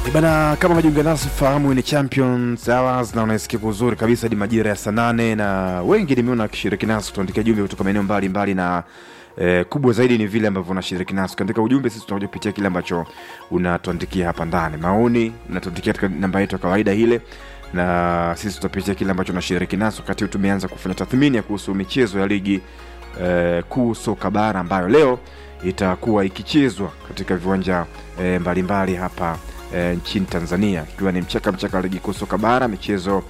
Bana, kama unajiunga nasi fahamu ni Champions Hours na unaisikia kwa uzuri kabisa hadi majira ya saa nane na wengi nimeona wakishiriki nasi tuandikia jumbe kutoka maeneo mbalimbali na eh, kubwa zaidi ni vile ambavyo unashiriki nasi katika ujumbe. Sisi tunakuja kupitia kile ambacho unatuandikia hapa ndani, maoni unatuandikia katika namba yetu ya kawaida ile, na sisi tutapitia kile ambacho unashiriki nasi. Wakati huu tumeanza kufanya tathmini ya kuhusu michezo ya ligi eh, kuu soka bara ambayo leo itakuwa ikichezwa katika viwanja eh, mbalimbali hapa e, nchini Tanzania ikiwa ni mchaka mchaka wa ligi kuu soka bara. Michezo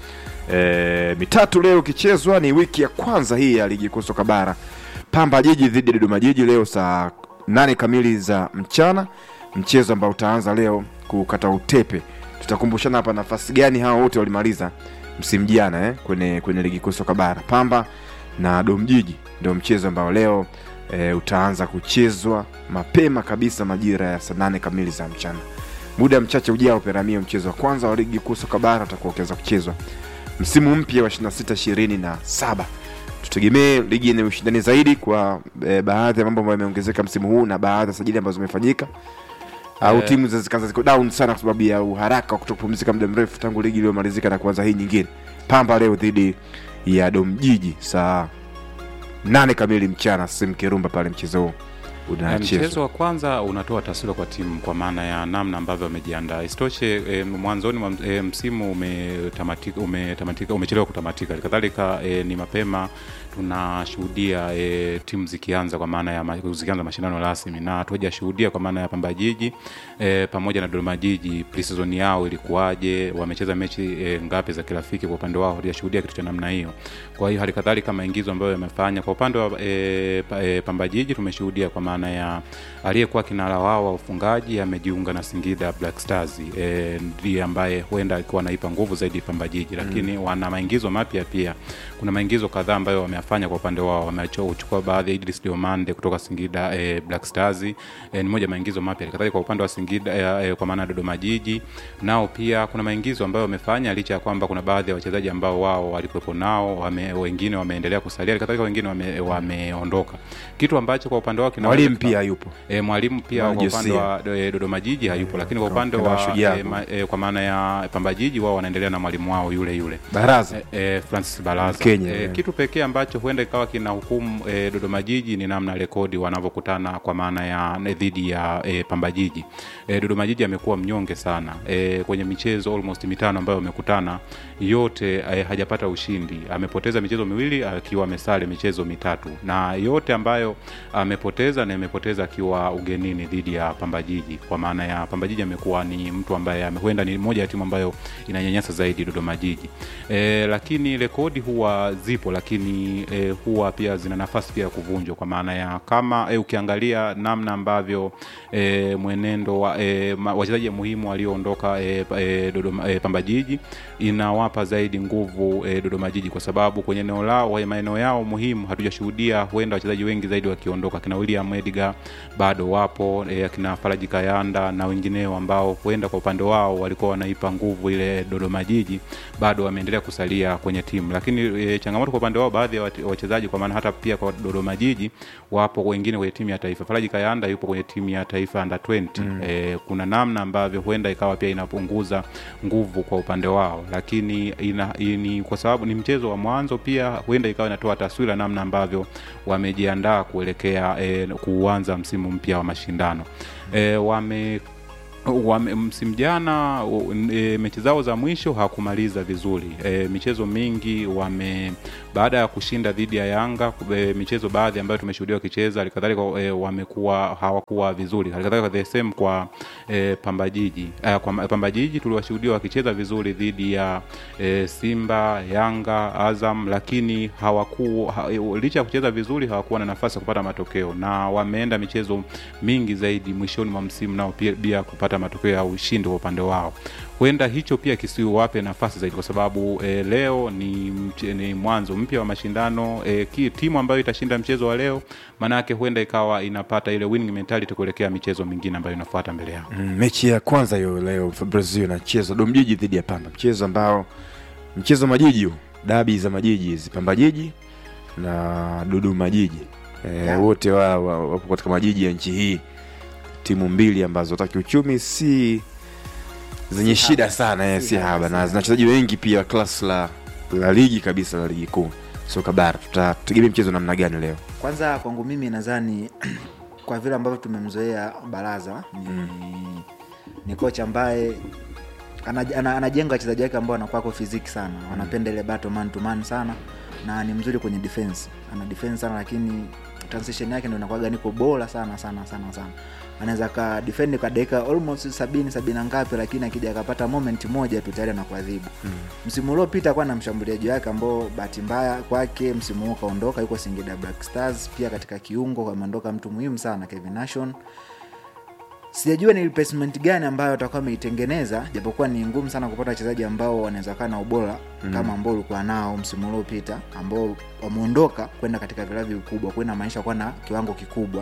e, mitatu leo ikichezwa, ni wiki ya kwanza hii ya ligi kuu soka bara. Pamba Jiji dhidi ya Dodoma Jiji leo saa nane kamili za mchana, mchezo ambao utaanza leo kukata utepe. Tutakumbushana hapa nafasi gani hao wote walimaliza msimu jana eh, kwenye, kwenye ligi kuu soka bara. Pamba na Dom Jiji ndio mchezo ambao leo e, utaanza kuchezwa mapema kabisa majira ya saa nane kamili za mchana muda mchache ujao Peramio, mchezo wa kwanza wa ligi kuu soka bara utakuwa ukianza kuchezwa msimu mpya wa 26 27. Tutegemee ligi yenye ushindani zaidi kwa e, baadhi ya mambo ambayo yameongezeka msimu huu na baadhi ya sajili ambazo zimefanyika au Eh. timu zikaanza ziko down sana kwa sababu ya uharaka wa kutopumzika muda mrefu tangu ligi iliyomalizika na kuanza hii nyingine. Pamba leo dhidi ya Dom Jiji saa nane kamili mchana, Sim Kirumba pale mchezo huu Eh, unachezwa. Mchezo wa kwanza unatoa taswira kwa timu kwa maana ya namna ambavyo wamejiandaa. Isitoshe e, mwanzoni mwa e, msimu umetamatika, umetamatika, umechelewa kutamatika. Kadhalika e, ni mapema tunashuhudia e, timu zikianza kwa maana ya ma- zikianza mashindano rasmi, na hatujashuhudia kwa maana ya Pamba Jiji e, pamoja na Dodoma Jiji pre-season yao ilikuwaje, wamecheza mechi e, ngapi za kirafiki. Kwa upande wao hatujashuhudia kitu cha namna hiyo. Kwa hiyo hali kadhalika maingizo ambayo yamefanya kwa upande wa e, pa, e, Pamba Jiji tumeshuhudia kwa maana ya aliyekuwa kinara wao wa ufungaji amejiunga na Singida Black Stars e, ndiye ambaye huenda alikuwa anaipa nguvu zaidi Pamba Jiji, lakini wana maingizo mapya pia. Kuna maingizo kadhaa ambayo wameyafanya kwa upande wao, wamechukua baadhi ya Idris Diomande kutoka Singida e, Black Stars e, ni moja ya maingizo mapya. Kadhalika kwa upande wa Singida e, e, kwa maana ya Dodoma Jiji nao pia kuna maingizo ambayo wamefanya, licha ya kwamba kuna baadhi ya wachezaji ambao wao walikuwepo nao wame, wengine wameendelea kusalia, kadhalika wengine wame- wameondoka, kitu ambacho kwa upande wao kinaweza Mwalimu kika- pia yupo E, mwalimu pia Mwalimu kwa upande Josia. wa e, Dodoma Jiji hayupo, lakini kwa upande Kanda wa wa Shujaa. e, ma, e, kwa maana ya Pamba Jiji wao wanaendelea na mwalimu wao yule yule baraza e, e, Francis Baraza Mkenya, e, yeah. kitu pekee ambacho huenda ikawa kina hukumu e, Dodoma Jiji ni namna rekodi wanavyokutana kwa maana ya ne- dhidi ya e, Pamba Jiji. E, Dodoma Jiji amekuwa mnyonge sana e, kwenye michezo almost mitano ambayo wamekutana yote e, hajapata ushindi. Amepoteza michezo miwili akiwa amesale michezo mitatu, na yote ambayo amepoteza na amepoteza akiwa ugenini dhidi ya Pamba Jiji. Kwa maana ya Pamba Jiji amekuwa ni mtu ambaye ame- huenda ni moja ya timu ambayo inanyanyasa zaidi Dodoma Jiji e, lakini rekodi huwa zipo, lakini e, huwa pia zina nafasi pia ya kuvunjwa, kwa maana ya kama e, ukiangalia namna ambavyo e, mwenendo wa e, ma- wachezaji muhimu walioondoka e, pa- e, Dodoma e, Pamba Jiji inawapa zaidi nguvu e, Dodoma Jiji kwa sababu kwenye eneo lao wa- maeneo yao muhimu hatujashuhudia huenda wachezaji wengi zaidi wakiondoka. Kina William Edgar bado wapo e, akina Faraji Kayanda na wengineo ambao huenda kwa upande wao walikuwa wanaipa nguvu ile Dodoma Jiji, bado wameendelea kusalia kwenye timu, lakini e, changamoto kwa upande wao baadhi ya wate- wachezaji, kwa maana hata pia kwa Dodoma Jiji wapo wengine kwenye timu ya taifa. Faraji Kayanda yupo kwenye timu ya taifa under 20 mm. E, kuna namna ambavyo huenda ikawa pia inapunguza nguvu kwa upande wao, lakini ina, ini, kwa sababu ni mchezo wa mwanzo, pia huenda ikawa inatoa taswira namna ambavyo wamejiandaa kuelekea e, kuanza msimu mpya wa mashindano e, wame wame, msimu jana u- e, mechi zao za mwisho hawakumaliza vizuri e, michezo mingi wame baada ya kushinda dhidi ya Yanga e, michezo baadhi ambayo tumeshuhudia wakicheza halikadhalika e, wamekuwa hawakuwa vizuri halikadhalika the same kwa e, Pamba Jiji e, kwa Pamba Jiji tuliwashuhudia wakicheza vizuri dhidi ya e, Simba Yanga Azam lakini hawaku ha, e, licha ya kucheza vizuri hawakuwa na nafasi ya kupata matokeo na wameenda michezo mingi zaidi mwishoni mwa msimu nao pia, pia kupata matokeo ya ushindi kwa upande wao huenda hicho pia kisiwape nafasi zaidi kwa sababu e, leo ni, mche- ni mwanzo mpya wa mashindano e, ki, timu ambayo itashinda mchezo wa leo maanake huenda ikawa inapata ile winning mentality kuelekea michezo mingine ambayo inafuata mbele yao Mm, mechi ya kwanza hiyo leo Brazil inachezwa Domjiji dhidi ya Pamba, mchezo ambao mchezo wa majiji huu, dabi za majiji hizi, Pamba Jiji na Dodoma Jiji e, wote wa- wa- wapo katika majiji ya nchi hii, timu mbili ambazo hata kiuchumi si zenye Si shida haba. sana eh, Si si haba, haba si na haba. zina wachezaji wengi pia klas la la ligi kabisa la ligi kuu soka bara tutategemea mchezo namna gani leo kwanza kwangu mimi nadhani kwa vile ambavyo tumemzoea baraza ni, ni kocha ambaye ana- ana- anajenga wachezaji wake ambao wanakuwako fiziki sana wanapenda ile battle man to man sana na ni mzuri kwenye defense ana defense sana lakini transition yake ndo inakuwaga niko bora sana sana sana sana anaweza ka defend kwa dakika almost sabini sabini na ngapi lakini akija akapata moment moja tu tayari anakuadhibu mm. msimu uliopita kuwa na mshambuliaji wake ambao bahati mbaya kwake msimu huu kaondoka yuko singida black stars pia katika kiungo ameondoka mtu muhimu sana kevin nation sijajua ni replacement gani ambayo watakuwa wameitengeneza japokuwa ni ngumu sana kupata wachezaji ambao wanaweza kaa na ubora mm. kama ambao ulikuwa nao msimu uliopita ambao wameondoka kwenda katika vilavi vikubwa kwenda maanisha kuwa na kiwango kikubwa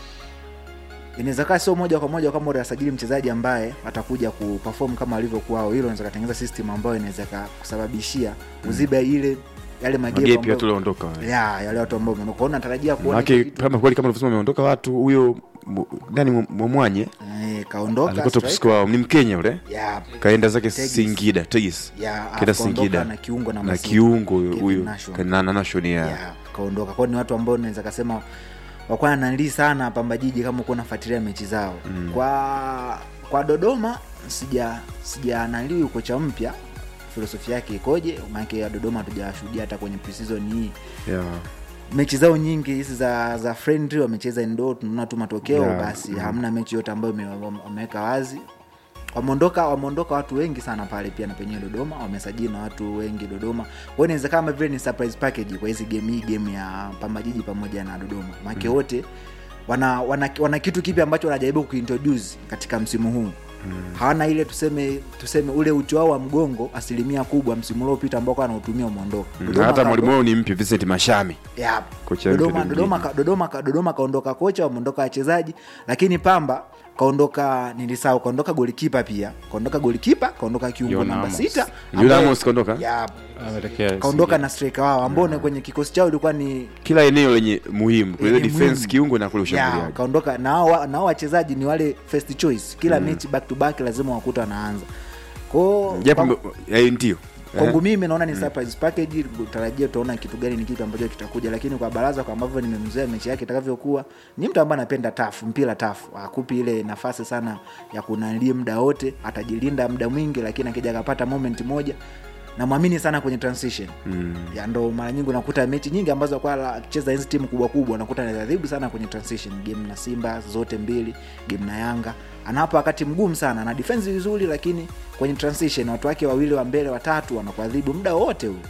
inaweza kaa sio moja kwa moja kama unasajili mchezaji ambaye atakuja kuperform kama alivyokuwa au hilo unaweza katengeneza system ambayo inaweza kusababishia uzibe ile yale magepu magepi ambayo- watu waliondoka ya yale watu ambao umeondoka. Kwa hiyo natarajia kuona manake hicho kitu. kama kweli kama ulivyosema wameondoka watu huyo mu- nani Mu- mwamwanye Eh, kaondoka alikuwa top striker. scorer wao ni mkenya ule ya kaenda zake Tegis. singida tegis ya kaenda akaondoka singida na kiungo na namba sita. kiungo Kevin huyo Nation. na nation ya ya kaondoka kwao ni watu ambao naweza kasema wakwana nanlii sana pamba jiji kama ukuwa nafuatilia mechi zao mm. kwa kwa dodoma sija sija nanlii ukocha mpya filosofia yake ikoje maanake ya dodoma hatujawashuhudia hata kwenye preseason hii ya mechi zao nyingi hizi za za friendly wamecheza indo tunaona tu matokeo Yeah, basi mm. hamna mechi yote ambayo ime- wame- wameweka wazi wameondoka wameondoka watu wengi sana pale pia na penyewe dodoma wamesajili na watu wengi dodoma kwa hiyo inaweza kama vile ni surprise package kwa hizi game hii game ya pambajiji pamoja na dodoma maake wote wana, wana, wana kitu kipi ambacho wanajaribu kuintroduce katika msimu huu mm. hawana ile tuseme tuseme ule ucho wao wa mgongo asilimia kubwa msimu uliopita ambao kwa anautumia umeondoka na Dodoma hata ka- mwalimu wao ni mpya Vincent Mashami Yep. Kocha mpya Dodoma, ndio Dodoma, mjini. ka- Dodoma, ka- Dodoma kaondoka kocha wameondoka wachezaji lakini Pamba kaondoka nilisahau kaondoka golikipa pia kaondoka golikipa kaondoka kiungo Yon namba Amos. sita Yon ambaye- Amos kaondoka? Yep. Ametokea kaondoka Singida. na striker wao ambao ni kwenye kikosi chao ilikuwa ni kila eneo lenye muhimu kule Lenye defense muhimu. kiungo na kule ya, ushambuliaji kaondoka na hao wa- na hao wachezaji ni wale first choice kila mechi back to back lazima wakuta wanaanza kwao japo kwa- me- eh, ndio kwangu mimi naona ni surprise package utarajia utaona kitu gani ni kitu ambacho kitakuja lakini kwa baraza kwa ambavyo nimemzoea mechi yake itakavyokuwa ni mtu ambaye anapenda tafu mpira tafu akupi ile nafasi sana ya kunalia muda wote atajilinda muda mwingi lakini akija akapata moment moja namwamini sana kwenye transition mm. ya ndo mara nyingi unakuta mechi nyingi ambazo kwa akicheza hizi timu kubwa kubwa unakuta anadhibu sana kwenye transition game na simba zote mbili game na yanga anawapa wakati mgumu sana ana defense vizuri lakini kwenye transition watu wake wawili wa mbele watatu wanakuadhibu muda wote huu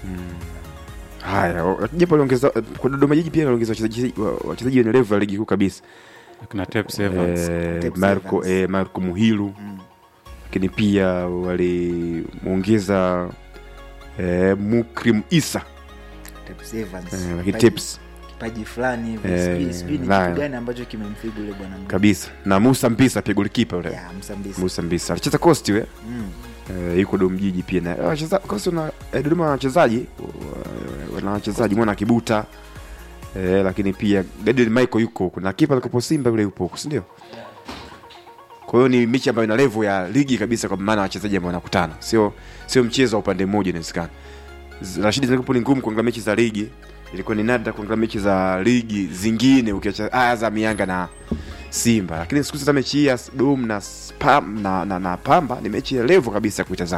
haya o- japo aliongeza kwa Dodoma Jiji pia aliongeza wachezaji wa- wachezaji wenye level ya ligi kuu kabisa Akina Tepes Evans. eh, Tepes Marco Evans. eh, Marco Muhilu lakini pia walimuongeza eh, Mukrim Isa Tepes Evans. eh, lakini Kipaji- Tips kipaji fulani hivi Eh, sijui- sijui ni nayo. kitu gani ambacho kimemfigu yule bwana mdogo. kabisa na Musa Mpisa pia golikipa yule ya msambisi Musa Mpisa alicheza Coast we mm. eh, yuko Dodoma Jiji pia na eh, wacheza Coast na eh, Dodoma wana wachezaji wa- wana wachezaji mwana Kibuta eh, lakini pia Gadiel Michael yuko huko na kipa alikopo Simba yule yupo huko si ndio? Kwa hiyo ni mechi ambayo ina level ya ligi kabisa, kwa maana wachezaji ambao wanakutana, sio sio mchezo wa upande mmoja. Inawezekana Z- Rashidi, zilikuwa ni ngumu kuangalia mechi za ligi, ilikuwa ni nadra kuangalia mechi za ligi zingine ukiacha Azam, Yanga na Simba, lakini siku hizi hata mechi hii ya Dom na, Spam, na, na, na Pamba ni mechi ya level kabisa ya kuitazama.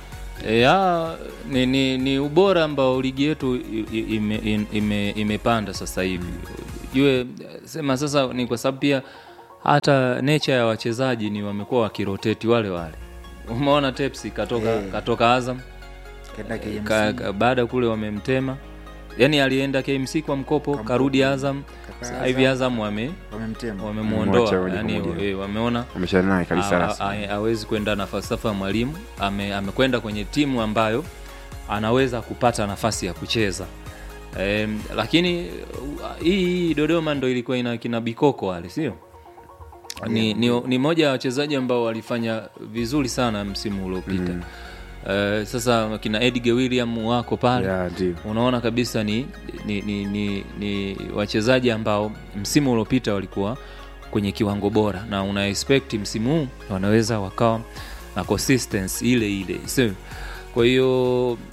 ya ni, ni, ni ubora ambao ligi yetu i- i- ime, in- ime, imepanda sasa hivi jue sema sasa ni kwa sababu pia hata nature ya wachezaji ni wamekuwa wakiroteti wale wale umeona tepsi katoka, Eh. katoka azam Kaenda KMC. ka, ka, baada kule wamemtema yaani alienda kmc kwa mkopo Kwa karudi mkopo. azam Kaka sasa hivi azam wame wamemtema Wamemwacha wamemwondoa moja kwa yani moja. eh, wameona Ameshana naye kabisa a- rasmi. a- hawezi kwenda na falsafa ya mwalimu ame, amekwenda kwenye timu ambayo anaweza kupata nafasi ya kucheza Em, lakini uh, hii hii dodoma ndo ilikuwa ina kina bikoko wale sio ni, ni, ni moja ya wachezaji ambao walifanya vizuri sana msimu uliopita mm. uh, sasa kina edge william wako pale Ya, ndio. unaona kabisa ni, ni, ni, ni, ni wachezaji ambao msimu uliopita walikuwa kwenye kiwango bora na una expect msimu huu wanaweza wakawa na consistency ile ile so, kwa hiyo uh,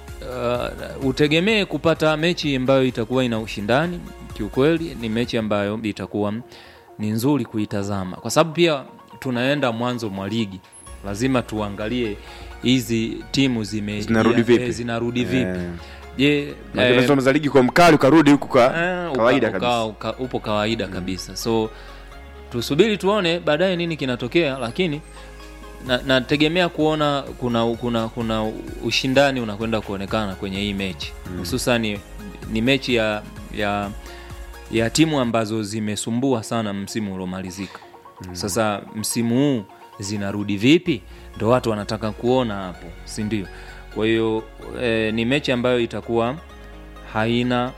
utegemee kupata mechi ambayo itakuwa ina ushindani kiukweli ni mechi ambayo itakuwa ni nzuri kuitazama kwa sababu pia tunaenda mwanzo mwa ligi lazima tuangalie hizi timu zime Zinarudi eh, vipi? zinarudi vipi Eh. je Maana eh, tunasoma ligi kwa mkali ukarudi huku kwa Eh, uka- kawaida uka- kabisa uka- upo kawaida kabisa so tusubiri tuone baadaye nini kinatokea lakini na- nategemea kuona kuna kuna kuna ushindani unakwenda kuonekana kwenye hii mechi hususani ni mechi ya ya ya timu ambazo zimesumbua sana msimu uliomalizika sasa msimu huu zinarudi vipi ndo watu wanataka kuona hapo si ndio kwa hiyo eh, ni mechi ambayo itakuwa haina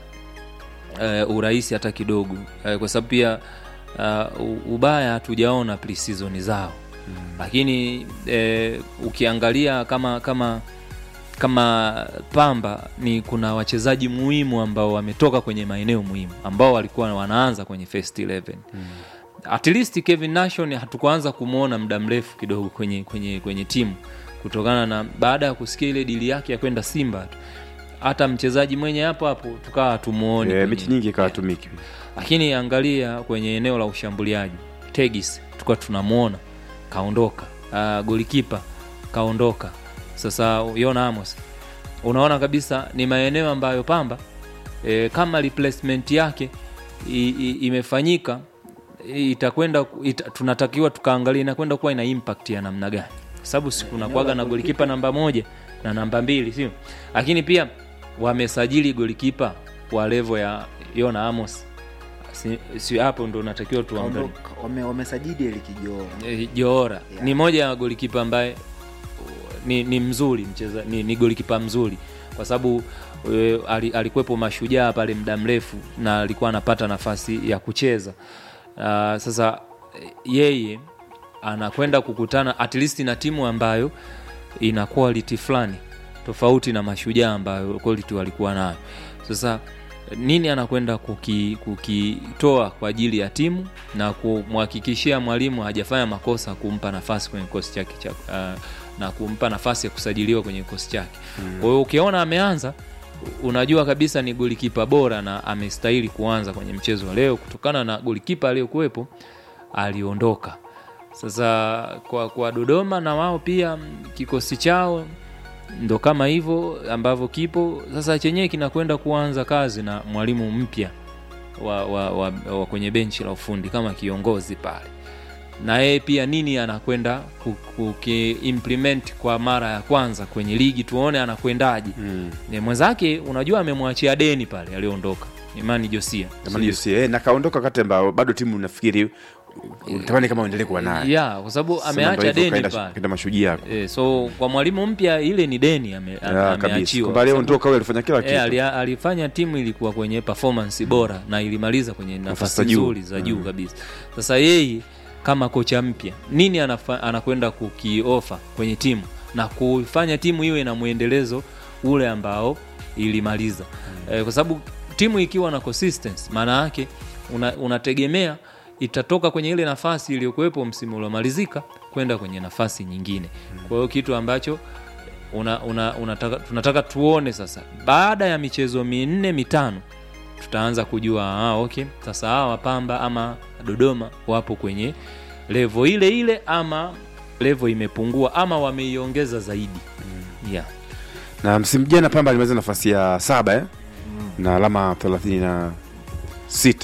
uh, urahisi hata kidogo uh, kwa sababu pia uh, ubaya hatujaona pre-season zao mm. lakini uh, ukiangalia kama kama kama pamba ni kuna wachezaji muhimu ambao wametoka kwenye maeneo muhimu ambao walikuwa wanaanza kwenye first 11 mm. at least Kevin Nation hatukuanza kumwona muda mrefu kidogo kwenye, kwenye, kwenye timu kutokana na baada ya kusikia ile dili yake ya kwenda Simba tu hata mchezaji mwenye hapo hapo tukawa tumuoni Eh, mechi nyingi ikawa yeah. tumiki lakini angalia kwenye eneo la ushambuliaji tegis tukuwa tunamwona kaondoka uh, golikipa kaondoka sasa yona amos unaona kabisa ni maeneo ambayo pamba e, kama replacement yake i, i, imefanyika itakwenda ita, tunatakiwa tukaangalia inakwenda kuwa ina impact ya namna gani Kwa sababu si kunakuwaga na golikipa namba moja na namba mbili sio lakini pia wamesajili golikipa wa levo ya yona amos si, si hapo ndo natakiwa tuangalie Kaondoka- wame- wamesajili elikijoo Eh, Johora Yeah. ni moja ya golikipa ambaye uh, ni, ni mzuri mcheza, ni, ni golikipa mzuri kwa sababu e, alikuwepo mashujaa pale muda mrefu na alikuwa anapata nafasi ya kucheza uh, sasa eh, yeye anakwenda kukutana at least na timu ambayo ina quality fulani tofauti na mashujaa ambayo quality walikuwa nayo sasa nini anakwenda kuki- kukitoa kwa ajili ya timu na kumhakikishia mwalimu hajafanya makosa kumpa nafasi kwenye kikosi chake cha, uh, na kumpa nafasi ya kusajiliwa kwenye kikosi chake kwa hiyo ukiona ameanza unajua kabisa ni golikipa bora na amestahili kuanza kwenye mchezo wa leo kutokana na golikipa aliyokuwepo aliondoka sasa kwa, kwa dodoma na wao pia mm, kikosi chao ndo kama hivyo ambavyo kipo sasa chenyewe kinakwenda kuanza kazi na mwalimu mpya wa, wa, wa, wa kwenye benchi la ufundi kama kiongozi pale na yeye pia nini anakwenda ku- kukiimplement kwa mara ya kwanza kwenye ligi tuone anakwendaje Mm. Ni mwenzake unajua amemwachia deni pale aliondoka imani josia Jamani Josia, eh, na kaondoka wakati ambao bado timu nafikiri utamani kama uendelee kuwa naye ya kwa sababu Sema ndo ameacha hivyo, deni kaenda- pale kaenda mashujaa e, so kwa mwalimu mpya ile ni deni ame, Ya, kabisa ameachiwa kwamba aliondoka huyo alifanya kila E, kitu ali, alifanya timu ilikuwa kwenye performance bora na ilimaliza kwenye nafasi za juu. nzuri za juu kabisa sasa yeye kama kocha mpya nini anafa, anakwenda kukiofa kwenye timu na kufanya timu iwe na mwendelezo ule ambao ilimaliza e, kwa sababu timu ikiwa na consistency maana yake una, unategemea itatoka kwenye ile nafasi iliyokuwepo msimu uliomalizika kwenda kwenye nafasi nyingine kwa hiyo kitu ambacho una, una, unataka, tunataka tuone sasa baada ya michezo minne mitano tutaanza kujua ah, okay sasa hawa pamba ama dodoma wapo kwenye levo ile ile ama levo imepungua ama wameiongeza zaidi yeah. na msimu jana pamba alimaliza nafasi ya saba eh? na alama thelathini na sita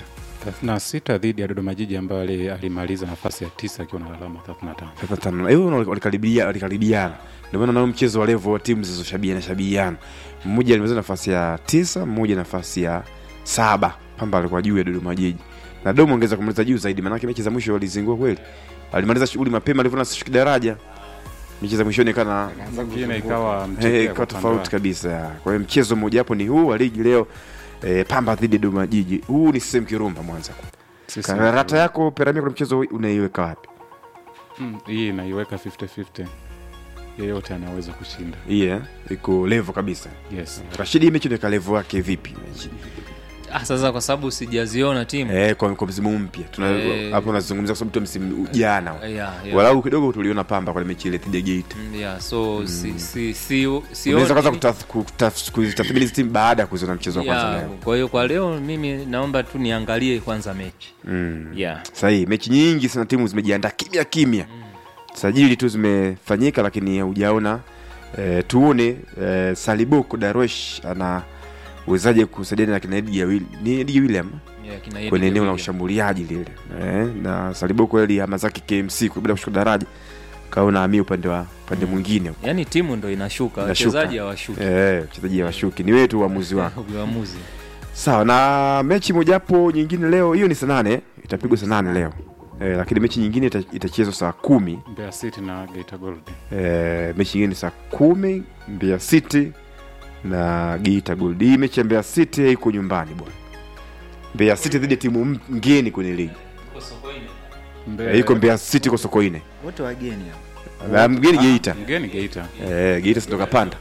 36 dhidi ya Dodoma Jiji ambayo ali- alimaliza nafasi ya tisa akiwa na alama 35. 35. hiyo wali- walikaribia- walikaribiana ndio maana nao mchezo wa levo wa timu zilizoshabiana shabiana mmoja alimaliza nafasi ya tisa mmoja nafasi ya saba pamba alikuwa juu ya dodoma jiji na domo ongeza kumaliza juu zaidi maanake mechi za mwisho walizingua kweli alimaliza shughuli mapema alivyoona sishuki daraja mechi za mwishoni kana Nyingine ikawa Eh, mchekea ikawa kwa upande tofauti wake. kabisa ya. kwa hiyo mchezo mmoja hapo ni huu wa ligi leo eh, pamba dhidi ya dodoma jiji huu ni sehemu kirumba mwanza Sisi- karata yako peramia kuna mchezo unaiweka wapi Mm, hii inaiweka 50-50 yeyote anaweza kushinda hii eh, iko levo kabisa yes rashidi hii mechi unaweka levo yake vipi mechi ah, sasa kwa sababu sijaziona timu eh, kwa, kwa msimu mpya Tuna- Eh. hapo unazungumzia kwa sababu tu msimu jana yeah, yeah. walau kidogo tuliona pamba kwa mechi ile dhidi ya Geita Mm, yeah, so si, si, si, unaweza kwanza sioni- kutath- kutath- kuzitathmini hizi timu baada ya kuziona mchezo wa kwanza yeah, leo kwa hiyo kwa leo mimi naomba tu niangalie kwanza mechi mm. yeah. sahihi mechi nyingi sana timu zimejiandaa kimya kimya sajili tu zimefanyika lakini hujaona eh, tuone eh, saliboko darwesh ana uwezaje kusaidiana na kina Edgar Will- ni Edgar William Yeah, kina Eddie kwenye eneo la William. ushambuliaji lile eh, na saliboko ali ama zake KMC kwa bila kushuka daraja kaona ami upande wa upande mwingine yaani timu ndo inashuka Inashuka. wachezaji hawashuki eh, wachezaji hawashuki ni wewe tu uamuzi wako uamuzi sawa na mechi mojapo nyingine leo hiyo ni saa nane itapigwa saa nane leo eh, lakini mechi nyingine ita- itachezwa saa kumi Mbeya City na Geita Gold. eh, mechi nyingine ni saa kumi Mbeya City na Geita Gold. Hii mechi ya Mbeya City iko nyumbani bwana. Mbeya City dhidi ya timu m- mgeni kwenye ligi Mbeya- eh, iko Mbeya City kwa Sokoine wote wageni hao. na mgeni Geita mgeni Geita. eh, Geita si ndo kapanda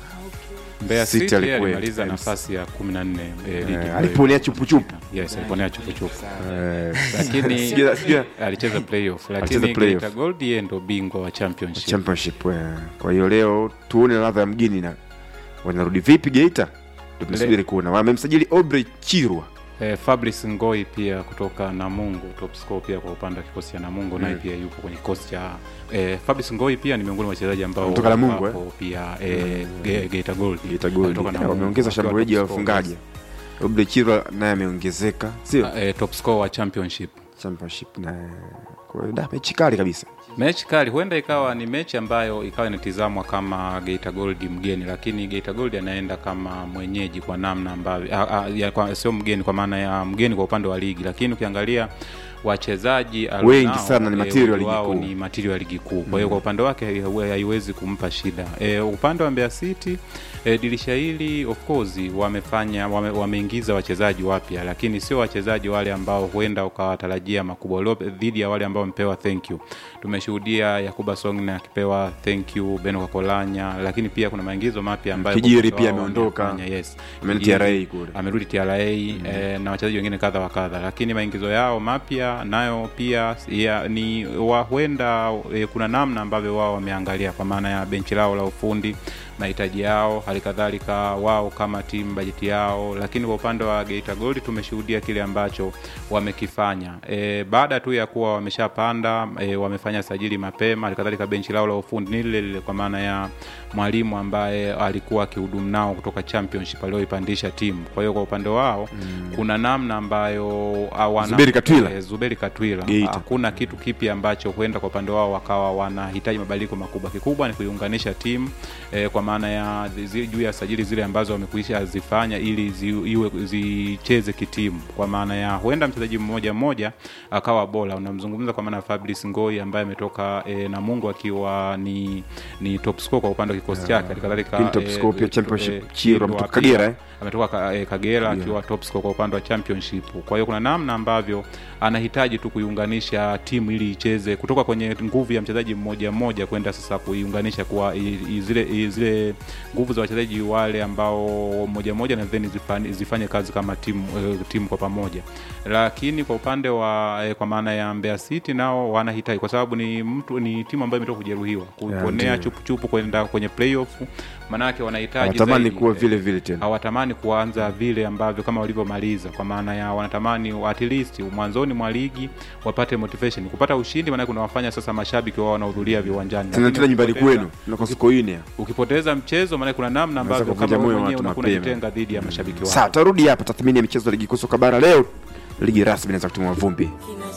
Mbeya City City alikuwa alimaliza Times. nafasi ya 14 eh, ligi. eh, aliponea chupuchupu Yes, aliponea chupuchupu. eh, Lakini sijui- sijui- alicheza playoff, Alicheza lakini playoff. Geita Gold yeye ndo bingwa wa championship. championship eh. Kwa hiyo leo tuone ladha ya mgeni na wanarudi vipi Geita, ndio tunasubiri kuona. Wamemsajili Aubrey Chirwa Eh, Fabrice Ngoi pia kutoka Namungo, top scorer pia kwa upande wa kikosi cha Namungo naye pia yupo kwenye kikosi cha eh, Fabrice Ngoi pia ni miongoni mwa wachezaji ambao Kutoka Namungo, wapo pia eh, Ge- Geita Gold. Geita Gold Kutoka Eh, Namungo, wameongeza wakiwa shambuliaji wa top scorer. wafungaji. Aubrey Chirwa naye ameongezeka, sio Eh, top scorer wa championship. championship na kwa hiyo da mechi kali kabisa. mechi kali huenda ikawa ni mechi ambayo ikawa inatizamwa kama Geita Gold mgeni, lakini Geita Gold anaenda kama mwenyeji kwa namna ambavyo ah, ah, ya, kwa- sio mgeni kwa maana ya mgeni kwa upande wa ligi, lakini ukiangalia wachezaji alionao, Wengi sana ni eh, material wengi ligi wao kuu. ni material ya ligi kuu. Kwa hiyo kwa upande wake hai- haiwezi kumpa shida. E, upande wa Mbeya City e, dirisha hili of course wamefanya wame, wameingiza wachezaji wapya, lakini sio wachezaji wale ambao huenda ukawatarajia makubwa Leo dhidi ya wale ambao wamepewa thank you. Tumeshuhudia Yakuba Songne akipewa thank you, Beno Kakolanya, lakini pia kuna maingizo mapya ambayo Kijiri kocha pia wao ameondoka. wamefanya, yes. Ameenda Kijiri, TRA kule. amerudi TRA eh, na wachezaji wengine kadha wa kadha, lakini maingizo yao mapya nayo pia ya, ni wa- huenda eh, kuna namna ambavyo wao wameangalia kwa maana ya benchi lao la ufundi mahitaji yao, hali kadhalika wao kama timu bajeti yao. Lakini kwa upande wa Geita Gold tumeshuhudia kile ambacho wamekifanya e, baada tu ya kuwa wameshapanda e, wamefanya sajili mapema, hali kadhalika benchi lao la ufundi ni lile lile, kwa maana ya mwalimu ambaye alikuwa akihudumu nao kutoka championship alioipandisha timu. Kwa hiyo kwa upande wao mm. kuna namna ambayo hawana Zuberi Katwila. eh, Zuberi Katwila Geita. hakuna kitu kipi ambacho huenda kwa upande wao wakawa wanahitaji mabadiliko makubwa. Kikubwa ni kuiunganisha timu eh, kwa maana ya zi- juu ya sajili zile ambazo wamekwisha zifanya ili zi, iwe zicheze kitimu, kwa maana ya huenda mchezaji mmoja mmoja akawa bora. Unamzungumza kwa maana ya Fabrice Ngoi ambaye ametoka eh, Namungo akiwa ni ni top scorer kwa upande wa kikosi chake, hali kadhalika Lakini top eh, scorer pia eh, championship, eh, Chirwa Chirwa ametoka pia Kagera, eh? ametoka ka, eh, Kagera akiwa top scorer kwa upande wa championship. Kwa hiyo kuna namna ambavyo anahitaji tu kuiunganisha timu ili icheze kutoka kwenye nguvu ya mchezaji mmoja mmoja kwenda sasa kuiunganisha kuwa i- i- zile i- zile nguvu za wachezaji wale ambao mmoja mmoja na then zifanye, zifanye kazi kama timu eh, timu kwa pamoja. Lakini kwa upande wa eh, kwa maana ya Mbeya City nao wanahitaji kwa sababu ni mtu ni timu ambayo imetoka kujeruhiwa kuponea ndio. chupuchupu kwenda kwenye playoff, maanake wanahitaji Wanatamani zaidi, kuwa eh, vile vile tena. hawatamani kuanza vile ambavyo kama walivyomaliza, kwa maana ya wanatamani at least mwanzoni mwa ligi wapate motivation kupata ushindi, maana kunawafanya sasa mashabiki wao wanahudhuria viwanjani. Tena Lakini tena nyumbani ukipoteza- kwenu na kwa Sokoine. Ukipoteza mchezo, maana kuna namna ambavyo kuvunja kama moyo wewe mwenyewe watu unakuwa mapema. unajitenga dhidi ya mashabiki wao. Sawa, tarudi hapa tathmini ya michezo ya ligi kuu soka bara leo. Ligi rasmi inaanza kutimua vumbi.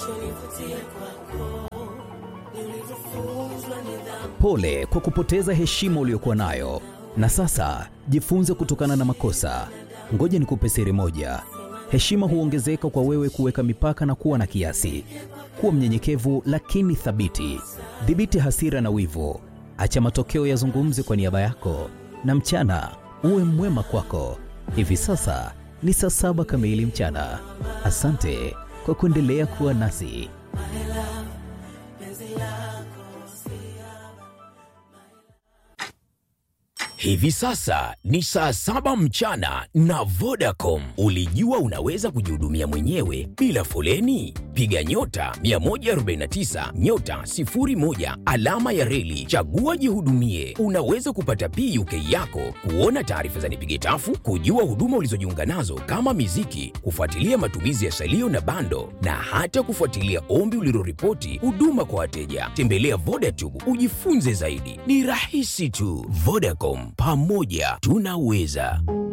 Pole kwa kupoteza heshima uliyokuwa nayo, na sasa jifunze kutokana na makosa. Ngoja nikupe siri moja: heshima huongezeka kwa wewe kuweka mipaka na kuwa na kiasi. Kuwa mnyenyekevu lakini thabiti. Dhibiti hasira na wivu, acha matokeo yazungumze kwa niaba yako, na mchana uwe mwema kwako. Hivi sasa ni saa saba kamili mchana. Asante kwa kuendelea kuwa nasi. Hivi sasa ni saa saba mchana na Vodacom. Ulijua unaweza kujihudumia mwenyewe bila foleni? Piga nyota 149 nyota 01 alama ya reli, chagua jihudumie. Unaweza kupata PUK yako, kuona taarifa za nipige tafu, kujua huduma ulizojiunga nazo kama miziki, kufuatilia matumizi ya salio na bando, na hata kufuatilia ombi uliloripoti huduma kwa wateja. Tembelea Vodacom ujifunze zaidi, ni rahisi tu. Vodacom, pamoja tunaweza.